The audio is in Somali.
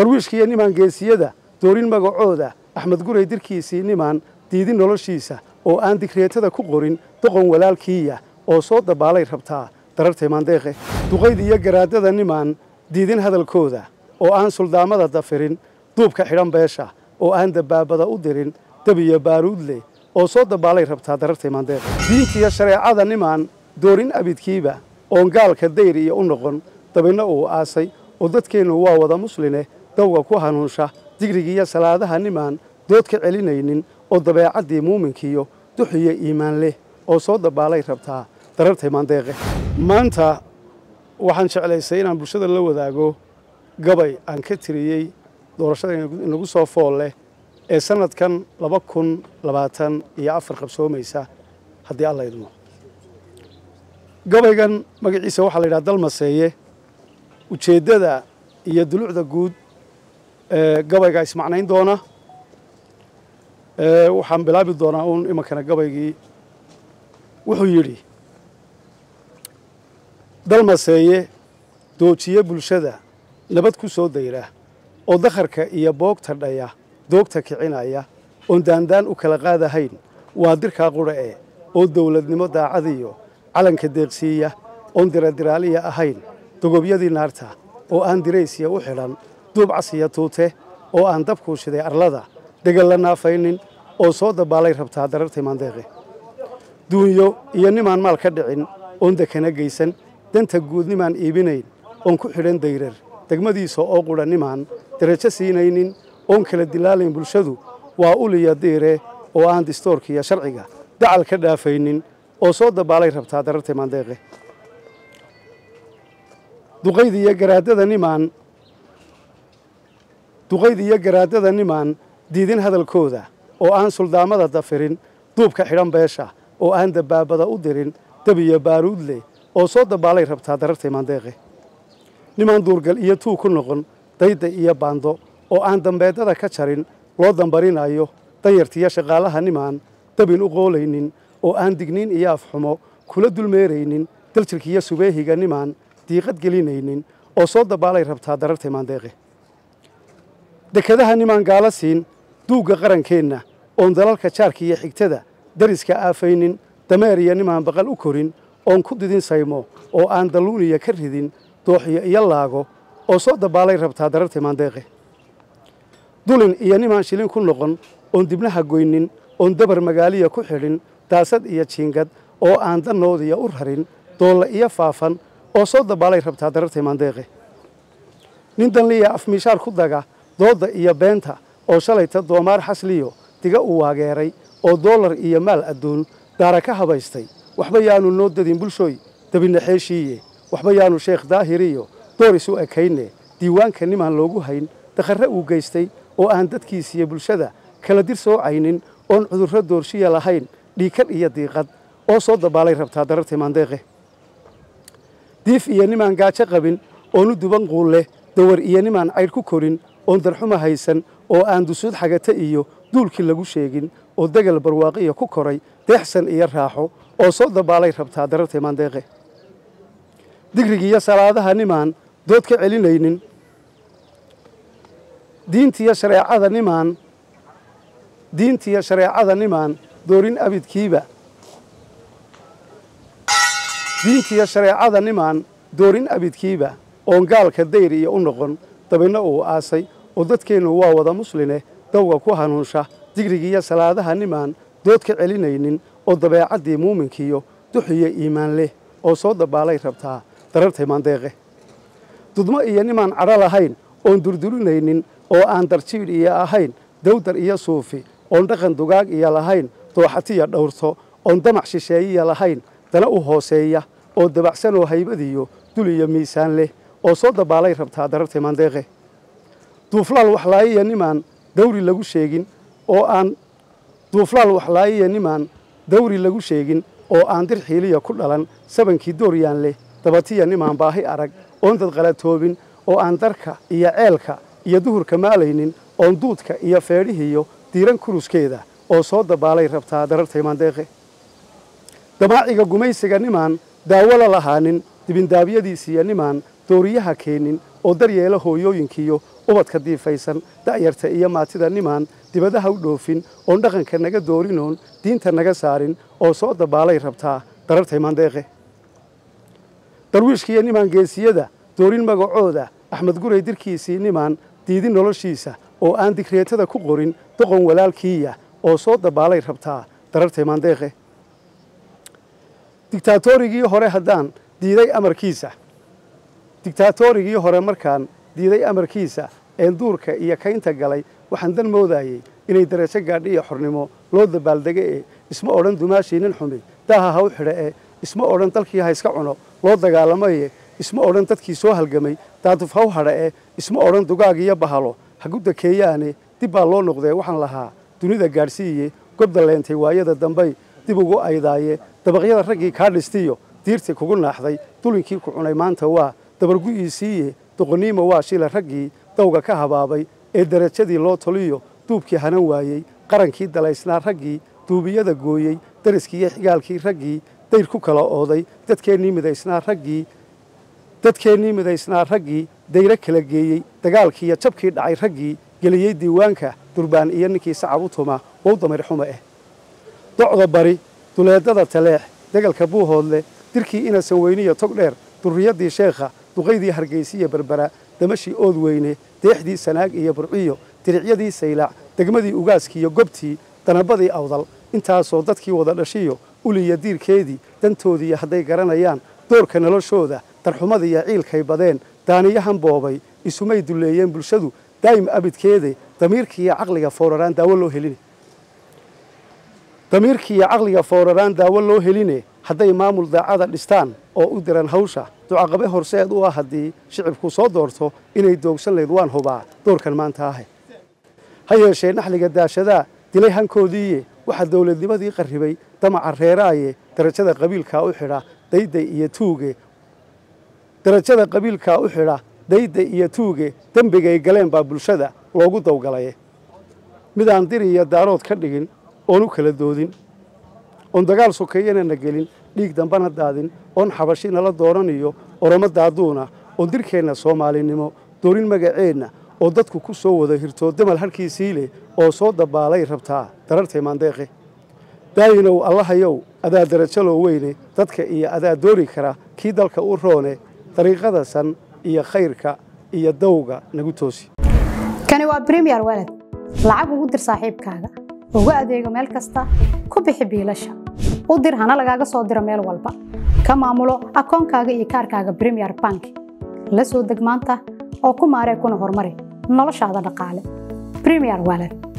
darwiishkiiyo nimaan geesiyada doorin magacooda axmed guray dirkiisii nimaan diidin noloshiisa oo aan digreetada ku qorin doqon walaalkiiya oo soo dabaalay rabtaa darartay maandeeqe duqayd iyo garaadada nimaan diidin hadalkooda oo aan suldaamada dafirin duubka xidhan beesha oo aan dabaabada u dirin dabiyo baaruudle oo soo dabaalay rabtaa darartay maandeeqe diintiiyo shareecada nimaan doorin abidkiiba oon gaalka dayr iyo u noqon dabinno uu aasay oo dadkeennu waa wada musline dawga ku hanuunsha digrigiiyo salaadaha nimaan dood ka celinaynin oo dabeecaddii muuminkiiyo duxiyo iimaan leh oo soo dabaalay rabtaa darartay maandeeqe maanta waxaan jeclaysay inaan bulshada la wadaago gabay aan ka tiriyey doorashada inagu soo fool leh ee sannadkan laba kun labaatan iyo afar qabsoomaysa haddii alla idmo gabaygan magaciisa waxaa la yidhaha dalmaseeye ujeeddada iyo dulucda guud ee gabayga ismacnayn doona waxaan bilaabi doonaa uun imankana gabaygii wuxuu yidhi dalmaseeye doojiye bulshada nabad ku soo dayra oo dakharka iyo boogta dhaya doogta kicinaya oon daandaan u kala qaadahayn waa dirkaa qudha e oo dawladnimo daacadiyo calanka deeqsiiya oon diradiraaliya ahayn dogobyadii naarta oo aan diraysiya u xidhan duub casiya tuute oo aan dabkuu shiday arlada degal la naafaynin oo soo dabaalay rabtaa darartay maandeeqe duunyo iyo nimaan maal ka dhicin oon dekana geysan danta guud nimaan iibinayn oon ku xidhan dayrar degmadiisa oo qudha nimaan darajo siinaynin oon kala dilaalayn bulshadu waa uliya diire oo aan distoorkiiyo sharciga dacal ka dhaafaynin oo soo dabaalay rabtaa darartay maandeeqe duqayd iyo garaadada nimaan duqayd iyo garaadada nimaan diidin hadalkooda oo aan suldaamada dafirin duubka xidhan beesha oo aan dabaabada u dirin dabiyo baaruudle oo soo dabaalay rabtaa darartay maandeeqe nimaan duurgal iyo tuu ku noqon dayda iyo baando oo aan dambeedada ka jarin loo dambarinayo danyartiiyo shaqaalaha nimaan dabin u qoolaynin oo aan digniin iyo afxumo kula dulmeeraynin daljirkiiyo subeehiga nimaan diiqad gelinaynin oo soo dabaalay rabtaa darartay maandeeqe dekadaha nimaan gaala siin duugga qarankeenna oon dalalka jaarka iyo xigtada dariska aafaynin dameer iyo nimaan baqal u korin oon ku didin saymo oo aan dalluuniya ka ridin dooxiyo iyo laago oo soo dabaalay rabtaa darartay maandeeqe dulin iyo nimaan shilin ku noqon oon dibnaha goynin oon dabar magaaliya ku xidhin daasad iyo jiingad oo aan dannoodiya u rarin doolla iyo faafan oo soo dabaalay rabtaa darartay maandeeqe nin danliya afmiishaar ku daga doodda iyo beenta oo shalayta doomaar xasliyo diga u waageeray oo doolar iyo maal adduun daara ka habaystay waxba yaanu noo dadin bulshooy dabinaxeeshiiye waxba yaanu sheekh daahiriyo door isu ekayne diiwaanka nimaan loogu hayn dakharre uu geystay oo aan dadkiisiyo bulshada kala dir soocaynin oon cudurro doorshiya lahayn dhiikadh iyo diiqad oo soo dabaalay rabtaa darartay maandeeqe diif iyo nimaan gaajo qabin oonu duban quulleh dawar iyo nimaan caydh ku korin oon darxuma haysan oo aan dusuud xagata iyo duulkii lagu sheegin oo degal barwaaqiya ku koray deexsan iyo raaxo oo soo dabaalay rabtaa darartay maandeeqe digrigiiyo salaadaha nimaan dood ka celinaynin diintiiyo shareecada nimaan diintiiyo shareecada nimaan doorin abidkiiba diintiiyo shareecada nimaan doorin abidkiiba oon gaalka dayr iyo u noqon dabinno uu aasay oo dadkeennu waa wada musline dawga ku hanuunsha digrigiiyo salaadaha nimaan dood ka celinaynin oo dabeecaddii muuminkiiyo duxiyo iimaan leh oo soo dabaalay rabtaa darartay maandeeqe dudmo iyo nimaan cadho lahayn oon durdurinaynin oo aan darjiidh iyo ahayn dawdar iyo suufi oon dhaqan dugaag iyo lahayn dooxatiya dhowrto oon damac shisheeyiya lahayn dana u hooseeya oo dabacsanoo haybadiyo dul iyo miisaan leh oo soo dabaalay rabtaa darartay maandeeqe duuflaal waxlaayiya nimaan dawri lagu sheegin oo aan duuflaal waxlaayiya nimaan dawri lagu sheegin oo aan dir xiiliya ku dhalan sabankii dooryaan leh dabatiya nimaan baahi arag oon dad qalatoobin oo aan darka iyo ceelka iyo duhurka maalaynin oon duudka iyo feedhihiyo diiran kuruskeeda oo soo dabaalay rabtaa darartay maandeeqe damaaciga gumaysiga nimaan daawo la lahaanin dibindaabyadiisiiyo nimaan dooriyaha keenin oo daryeela hooyooyinkiiyo ubadka diifaysan da'yarta iyo maatida nimaan dibadaha u dhoofin oon dhaqanka naga doorinoon diinta naga saarin oo soo dabaalay rabtaa darartay maandeeqe darwiishkiiyo nimaan geesiyada doorin magacooda axmed guray dirkiisii nimaan diidin noloshiisa oo aan digreetada ku qorin doqon walaalkiiya oo soo dabaalay rabtaa darartay maandeeqe digtaatorigii hore haddaan diiday amarkiisa digtaatorigii hore markaan diiday amarkiisa een duurka iyo kaynta galay waxaan dan moodayey inay darajo gaadhi iyo xornimo loo dabaaldege ee isma odhan dumaashii nin xumi daaha ha u xidha ee isma odhan dalkii ha iska cuno loo dagaalamaye isma odhan dadkii soo halgamay daaduf ha u hadha ee isma odhan dugaag iyo bahalo hagu dakeeyaane dib baa loo noqdee waxaan lahaa dunida gaadhsiiye gobda leentay waayada dambay dib ugu aydaaye dabaqyada raggii kaa dhistiyo diirtii kugu naaxday dulinkii ku cunay maanta waa dabargu'iisiiye doqoniima waa shila raggii dawga ka habaabay ee darajadii loo toliyo duubkii hanan waayey qarankii dalaysnaa raggii duubiyada gooyey dariskii iyo xigaalkii raggii dayr ku kala ooday dadkeennii midaysnaa raggii dadkeennii midaysnaa raggii dayro kala geeyey dagaalkiiyo jabkii dhacay raggii geliyey diiwaanka durbaan iyo ninkii sacab u tuma wow damir xumo ah docda bari duleedada taleex degalka buuhoodle dirkii inasan weyniyo tog dheer durriyaddii sheekha duqaydii hargaysiiyo berbera damashii ood weyne deexdii sanaag iyo burciyo diricyadii saylac degmadii ugaaskiiyo gobtii danabadii awdal intaasoo dadkii wada dhashiyo uliya diirkeedii dantoodiiyo hadday garanayaan doorka noloshooda darxumadiiyo ciilkay badeen daaniyahan boobay isumay dulleeyeen bulshadu daa'im abidkeede damiirkiiyo caqliga fooraraan daawo loo heline damiirkiiyo caqliga fooraraan daawo loo heline hadday maamul daacada dhistaan oo u diran hawsha ducaqabe horseed u ah haddii shicibku soo doorto inay doogsan layd waan hubaa doorkan maanta ahe ha yeeshee naxliga daashadaa dilay hankoodiiye waxaa dawladnimadii qarribay damaca reeraaye darajada qabiilkaa u xidha dayday iyo tuuge darajada qabiilkaa u xidha dayda iyo tuuge dembigay galeen baa bulshada loogu dawgalaye midaan dir iyo daarood ka dhigin oon u kala doodin oon dagaal sokeeyana na gelin dhiig dambana daadin oon xabashi nala dooraniyo oromo daaduuna oon dirkeenna soomaalinimo doorin magaceenna oo dadku ku soo wada hirtoo damal harhkiisii leh oo soo dabaalay rabtaa darartay maandeeqe daayinow allahayow adaa darajalow weyne dadka iyo adaa doori kara kii dalka u roone dariiqada san iyo khayrka iyo dawga nagu toosi kani waa bremiyer walad lacag ugu dir saaxiibkaaga ugu adeego meel kasta ku bixi biilasha u dir hana lagaaga soo diro meel walba ka maamulo akoonkaaga iyo kaarkaaga bremiyer bank la soo deg maanta oo ku maaree kuna horumari noloshaada dhaqaale bremiyer walad